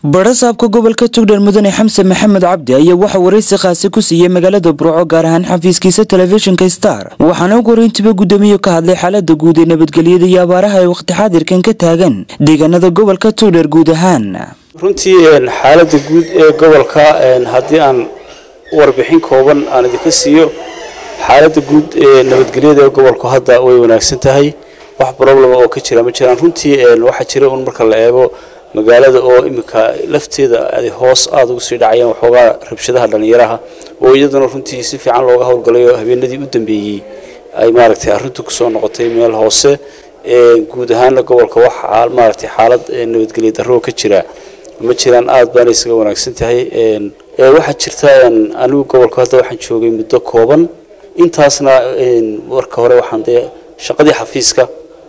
barasaabka gobolka tugdhar mudane xamse maxamed cabdi ayaa waxaa waraysi khaasi ku siiyey magaalada burco gaar ahaan xafiiskiisa telefishinka star waxaana ugu horeyntiba guddoomiye ka hadlay xaalada guud ee nabadgelyada iyo abaaraha ee waqti xaadirkan ka taagan deegaanada gobolka tugdhar guud ahaan runtii xaalada guud ee gobolka haddii aan warbixin kooban aan idinka siiyo xaalada guud ee nabadgelyada ee gobolku hadda way wanaagsan tahay wax problema oo ka jira ma jiraan runtii waxaa jira un marka la eego magaalada oo iminka lafteeda ay hoos aada ugu sii dhacayaan waxoogaa rabshadaha dhallinyaraha oo iyaduna runtii si fiican looga howlgalayo habeenadii u dambeeyey ay maaragtay arrintu kusoo noqotay meel hoose guud ahaana gobolka wax maaragtay xaalad nabadgelya darro ka jira ma jiraan aada baana isaga wanaagsan tahay waxaa jirta anigu gobolka hadda waxaan joogay muddo kooban intaasna marka hore waxaan dee shaqadii xafiiska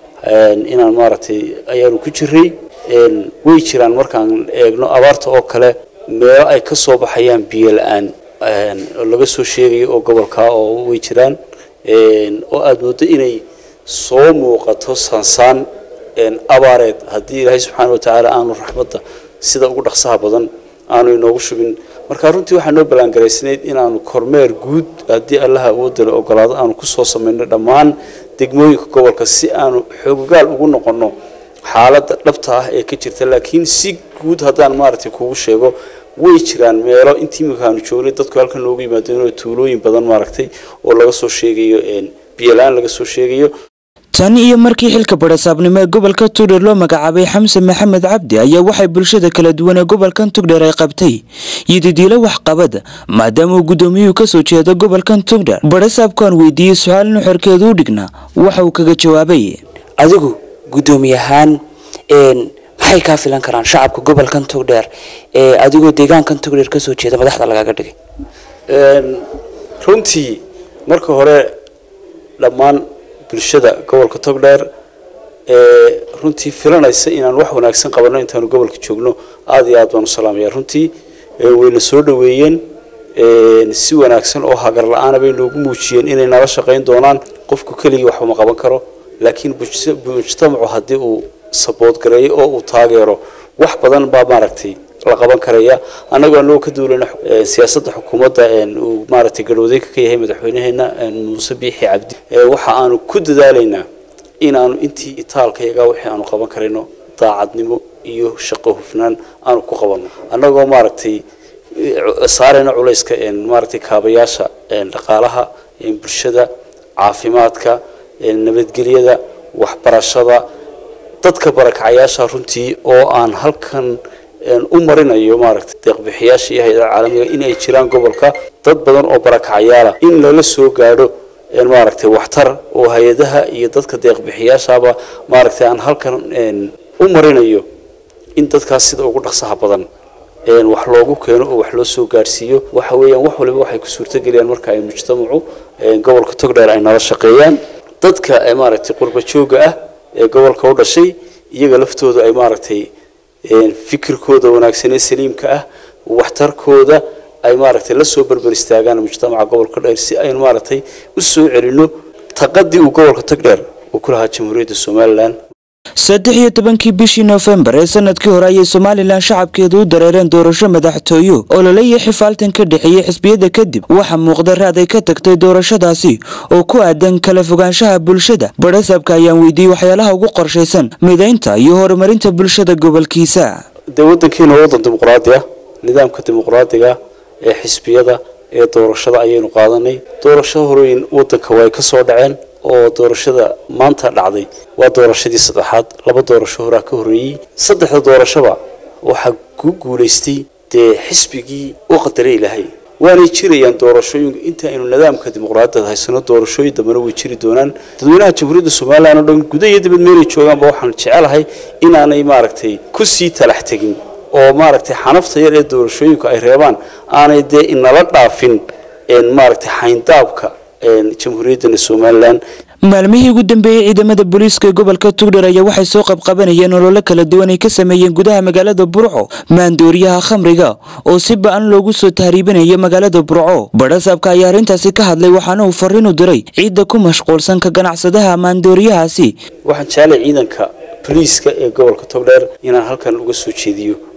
inaan maaragtay ayaanu ku jiray way jiraan markaan eegno abaarta oo kale meelo ay ka soo baxayaan biyo la-aan oo laga soo sheegayo oo gobolka oo way jiraan oo aada mooddo inay soo muuqato saansaan abaareed haddii ilaahay subxaana watacaala aanu raxmadda sida ugu dhaqsaha badan aanu inoogu shubin marka runtii waxaa noo ballaangaraysnayd inaanu kormeer guud haddii allaha awoodda la ogolaado aanu kusoo samayno dhammaan degmooyinka gobolka si aanu xoogogaal ugu noqonno xaaladda dhabta ah ee ka jirta laakiin si guud haddaan maaragtay kugu sheego way jiraan meelo intii imika aanu joognay dadku halkan loogu yimaado inoo tuulooyin badan maaragtay oo laga soo sheegayo biyola-aan laga soo sheegayo tan iyo markii xilka barasaabnimo ee gobolka tugdher loo magacaabay xamse maxamed cabdi ayaa waxay bulshada kala duwan ee gobolkan tugdher ay qabtay yididiilo waxqabad maadaama uu guddoomiyuhu kasoo jeedo gobolkan tugdher barasaabkaan weydiiyey su-aal nuxurkeedu u dhigna waxa uu kaga jawaabay adigu guddoomiye ahaan maxay kaa filan karaan shacabka gobolkan togdheer ee adigoo deegaankan togdheer kasoo jeeda madaxda lagaga dhigay runtii marka hore dhammaan bulshada gobolka togdheer ee runtii filanaysa inaan wax wanaagsan qabanno intaanu gobolka joogno aada iyo aad baan u salaamaya runtii wayna soo dhaweeyeen si wanaagsan oo hagar la-aana bay noogu muujiyeen inay nala shaqayn doonaan qofku keligii waxba ma qaban karo laakiin mujtamacu haddii uu saboodgareeyo oo uu taageero wax badan baa maaragtay la qaban karaya annagoo anagoo ka duulana siyaasadda xukuumadda uu maaragtay garhwadeenka ka yahay madaxweynaheena muuse biixi cabdi waxa aanu ku dadaalaynaa inaanu intii itaalkayaga wixii aanu qaban karayno daacadnimo iyo shaqo hufnaan aanu ku qabanno annagoo maaragtay saarayna culayska maaragtay kaabayaasha dhaqaalaha bulshada caafimaadka nabadgelyada waxbarashada dadka barakacayaasha runtii oo aan halkan u marinayo maaragtay deeqbixiyaasha iyo hay-adaha caalamiga in ay jiraan gobolka dad badan oo barakacayaala in lala soo gaadho maaragtay waxtar oo hay-adaha iyo dadka deeqbixiyaashaba maaragtay aan halkan u marinayo in dadkaas sida ugu dhaqsaha badan wax loogu keeno oo wax loo soo gaadhsiiyo waxa weeyaan wax waliba waxay ku suurtageliyaan marka ay mujtamacu gobolka togdheer ay nala shaqeeyaan dadka maaragtay qurba jooga ah ee gobolka u dhashay iyaga laftooda ay maaragtay fikirkooda wanaagsan ee saliimka ah waxtarkooda ay maaragtay la soo berber istaagaan mujtamaca gobolka dheer si aynu maaragtay u soo celino taqadii uu gobolka togdheer uu ku lahaa jamhuuriyadda somalilan saddex iyo tobankii bishii noofembar ee sanadkii hore ayay somalilan shacabkeedu u dareereen doorasho madaxtooyo oo laleeya xifaaltan ka dhexeeyey xisbiyada kadib waxaa muuqda raad ay ka tagtay doorashadaasi oo ku aadan kala fogaanshaha bulshada barasaabka ayaan weydiiyey waxyaalaha ugu qorshaysan midaynta iyo horumarinta bulshada gobolkiisa dee waddankiina waa waddan dimuqraadi ah nidaamka dimuqraadiga ee xisbiyada ee doorashada ayaynu qaadanay doorasho horooyin waddanka way ka soo dhaceen oo doorashada maanta dhacday waa doorashadii saddexaad laba doorasho horaa ka horreeyey saddexda doorashoba waxaa ku guulaystay dee xisbigii u qadaray ilaahay waanay jirayaan doorashooyinku inta aynu nidaamka dimuqraadiyada haysano doorashooyin dambena way jiri doonaan dadweynaha jamhuuriyadda somalilan oo dhan guda iyo dibad meelay joogaanba waxaan jecelahay inaanay maaragtay ku sii talax tegin oo maaragtay xanafta yar ee doorashooyinku ay reebaan aanay dee inala dhaafin maaragtay xayndaabka jamhuuriyaddana somalilan maalmihii ugu dambeeyey ciidamada booliiska ee gobolka tugdher ayaa waxay soo qabqabanayeen ololo kala duwan ay ka sameeyeen gudaha magaalada burco maandooriyaha khamriga oo si ba-an loogu soo tahriibinayo magaalada burco barasaabka ayaa arrintaasi ka hadlay waxaana uu fariin u diray ciidda ku mashquulsan ka ganacsadaha maandooriyahaasi waxaan jeclay ciidanka boliiska ee gobolka togdheer inaan halkan uga soo jeediyo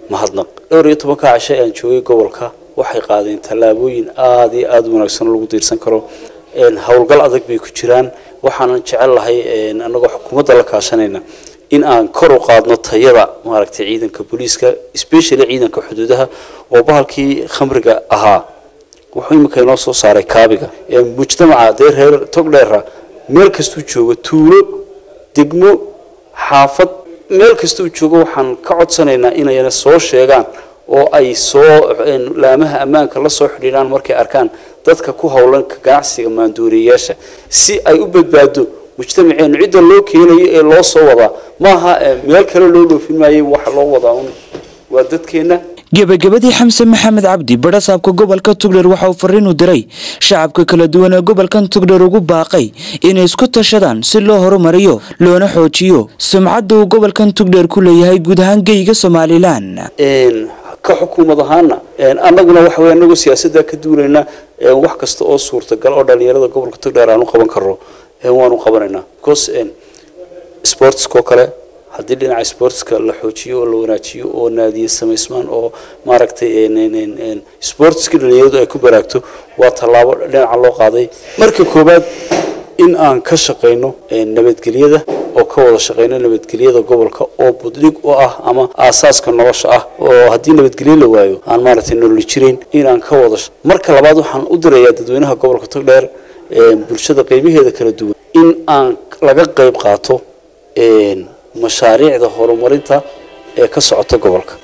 mahadnaq dhowr iyo tobanka cashe aan joogay gobolka waxay qaadeen tallaabooyin aada iyo aada u wanaagsan oo lagu diirsan karo howlgal adag bay ku jiraan waxaanan jecel lahay annagoo xukuumadda la kaashanayna in aan kor u qaadno tayada maaragtay ciidanka booliiska especially ciidanka xuduudaha oo bahalkii khamriga ahaa wuxuu iminka inoo soo saaray kaabiga mujtamaca dee reer togdheera meel kastuu joogo tuulo degmo xaafad meel kastuu joogo waxaan ka codsanaynaa inayna soo sheegaan oo ay soo laamaha ammaanka la soo xidhiidhaan markay arkaan dadka ku howlan ganacsiga maanduuriyayaasha si ay u badbaado mujtamaceenu cidda loo keenayo ee loo soo wadaa maaha meel kale loo dhoofin maayo waxa loo wadaa un waa dadkeenna gebagabadii xamse maxamed cabdi badhasaabka gobolka tugdheer waxa uu fariin u diray shacabka kala duwan ee gobolkan tugdheer ugu baaqay inay isku tashadaan si loo horumariyo loona xoojiyo sumcadda uu gobolkan tugdheer ku leeyahay guud ahaan geyga somalilan ka xukuumad ahaana annaguna waxa wey anagoo siyaasadda ka duulayna wax kasta oo suurtagal oo dhalinyarada gobolka togdheer aan u qaban karno waanu qabanaynaa because sportskoo kale haddii dhinaca sportska la xoojiyo oo la wanaajiyo oo naadiye samaysmaan oo maaragtay sportska dhalinyaradu ay ku baraagto waa tallaabo dhinaca loo qaaday marka koowaad in aan ka shaqayno nabadgelyada oo ka wada shaqayno nabadgelyada gobolka oo buddhig u ah ama aasaaska nolosha ah oo haddii nabadgelyo la waayo aan maaragtay nololi jirayn in aan ka wada marka labaad waxaan u dirayaa dadweynaha gobolka togdheer bulshada qeybaheeda kala duwan in aan laga qeyb qaato mashaariicda horumarinta ee ka socota gobolka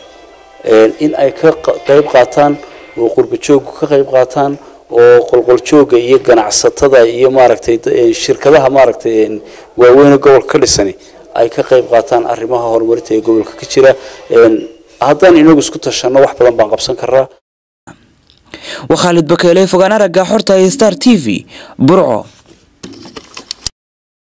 in ay ka qeyb qaataan oo qurbajoogu ka qeyb qaataan oo qolqoljooga iyo ganacsatada iyo maaragtay shirkadaha maaragtay waaweyne gobolka ka dhisani ay ka qeyb qaataan arrimaha horumarinta ee gobolka ka jira haddaan inagu isku tashanno wax badan baan qabsan karaa waa khaalid bakeele fogaan aragga xorta ee star t v burco